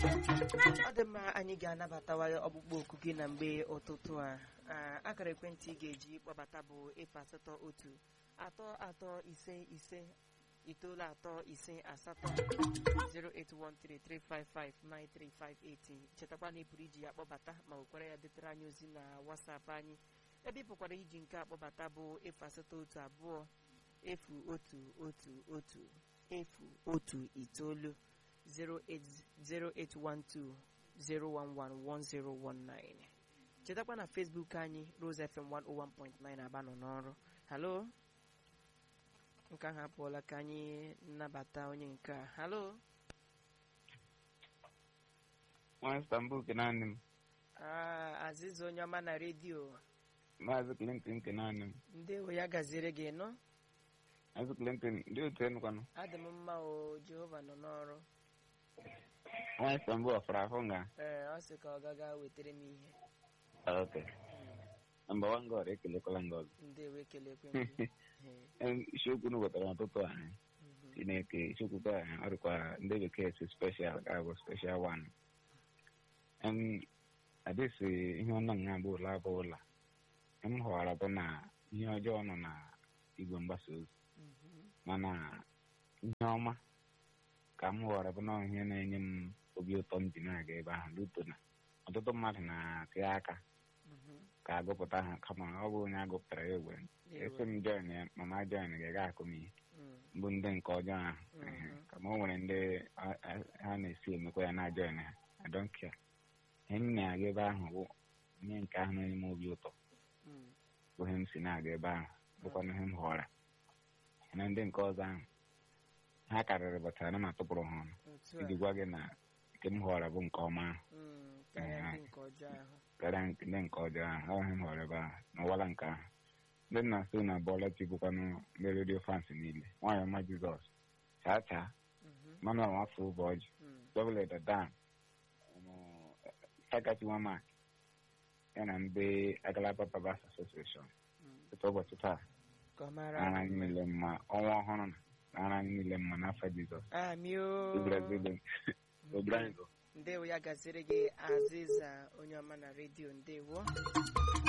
ọ dị mma anyị ga-anabatawa ọkpụkpọ oku gị na mgbe ụtụtụ a Ah, akara ekwentị ị ga-eji kpọbata bụ efu asatọ otu atọ atọ ise ise itoolu atọ ise asatọ 08133559358 chetakwa na ị pụrụ iji ya kpọbata ma wekwara ya detere anyị ozi na WhatsApp anyị ebe ị pụkwara iji nke a kpọbata bụ efu asatọ otu abụọ efu otu otu otu efu otu itoolu 0808120111019 chetakwa na Facebook anyị Rose FM 101.9 aba nọ n'ọrụ halo nke ahụ apụọla ka anyị nnabata onye nke a halo nwa Istanbul kenanị m Ah, Aziza onye ọma na redio maazị Clinton kenanị m ndewo ya gaziere gị nọ maazị Clinton ndị otu enukwanụ adị m mma o Jehova nọ n'ọrụ nwa Istanbul ọfara ahụ nga ee ọ sị ka ọ gaga wetara m ihe ok nọmba wan god ekelekwala nga ọzọ ndewo ekelekwe m gị Ee, Em, isiokwu unu wetara n'ụtụtụ a mhm. chineke isiokwu ka ọ dịkwa ndị bekee si special ga bụ special one em adịsị ihe ọnụ nga bụ ụlọ abụ ụlọ m hụwara bụ na ihe ọjọọ nọ na igwe mgbasa ozi Mhm. mana ihe ọma ka m hụwara bụ na ihe na-enye m obi ụtọ m ji na-aga ebe ahụ luto na ọtụtụ mmadụ na-atị aka Mhm. ka agụpụta ha kama ọ bụ onye agụpụtara ya egbe esi m join ya mama join ga-aga akụ m ihe Mm. bụ ndị nke ọjọọ ahụ Mhm. ehe. kama o nwere ndị a- a- ha na-esi emekwa ya na join ha I don't care ihe m na-aga ebe ahụ bụ ihe nke ahụ na-enye m obi ụtọ Mm. bụ ihe m si na-aga ebe ahụ bụkwa ihe m hụra na ndị nke ọzọ ahụ ha karịrị batara na m atụpụrụ ha ọnụ otu a iji gwa gị na nke m hụra bụ nke ọma ahụ Mm, karịa Ee. ndị nke ọjọọ ahụ karịa nke- ndị nke ọjọọ ahụ ọ ihe m hụrụ ebe ahụ n'ụwala nke ahụ ndị nna so na bọọla chi bụkwanụ ndị redio fans niile nwaanyị ọma jizọs chaa chaa Mhm. manuel nwafọ ụbọjị Mm. dọbụl dan sakati wamak ya na ndị agalaba babas asosieshọn Mm. site ụbọchị taa ka ọ mara nara anyị anyị mma. niile mma ọnwa ọhụrụ na nara anyị niile mma n'afọ jizọs Amị o. ibrazil obrango ndewo ya gaziere gị Aziza onye ọma na redio ndewo